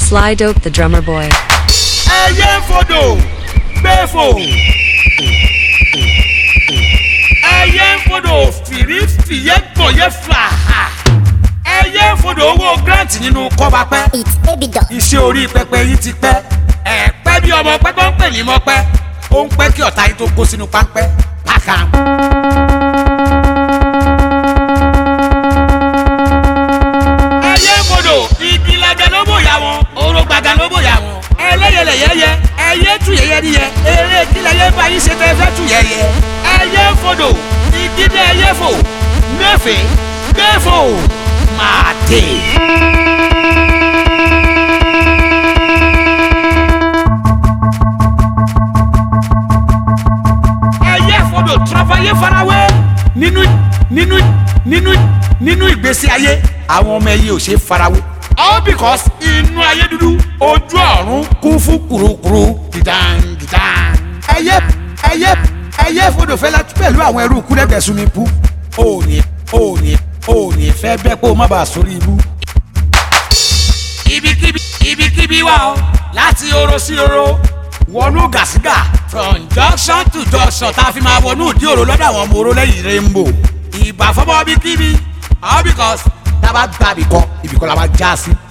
Sly Dope the Drummer Boy. ẹyẹ ń fodò gbẹ́fò ẹyẹ ń fodò fìrífìyẹ́ gbọ̀yẹ́ fà ẹyẹ ń fodò owó grant nínú kọ́ba pẹ́ It's baby dog. iṣẹ́ orí pẹpẹ yìí ti pẹ́ ẹ pẹ́ bí ọmọ pẹ́ tó ń pè ní mọ́pẹ́ ó ń pẹ́ kí ọ̀tá yìí tó kó sínú páńpẹ́ pàkà. ẹyẹ ń fodò igi lẹgẹ ló bòyá wọn oró gbàgà ló bòyá wọn ẹlẹ́yẹlẹ yẹyẹ ẹyẹ tù yẹyẹ níyẹ eré kílẹ̀ yẹ bá yín ṣe tẹ́ fẹ́ tù yẹyẹ ẹyẹ ń fodò igi ní ẹyẹ fò mẹ́fẹ̀ẹ́ mẹ́fò máa dé. ẹyẹ fọdọ tọrọfàyè farawé nínú nínú nínú nínú ìgbésí ayé àwọn ọmọ ẹyẹ ò ṣe é farawé. all because inú ayé dúdú ojú ọ̀run kún fún kurukuru gidan gidan. ẹyẹ ẹyẹ ẹyẹ fọdọ fẹlẹ pẹ̀lú àwọn ẹrú kúrẹ́gbẹ̀ sunmi pu. o ní o ní o ní fẹ́ bẹ́ẹ̀ kó o má bàa sórí ibú. ibikíbi ibikíbi wà ó láti oró sí oró wọnú gàsígà from junction to junction tá a fi máa wọnú ìdí òrò lọ́dọ̀ àwọn ọmọ oró lẹ́yìn rainbow ìgbà fọ́bọ́ bí kíbi all because tá a bá gba ibìkan ibìkan la máa já sí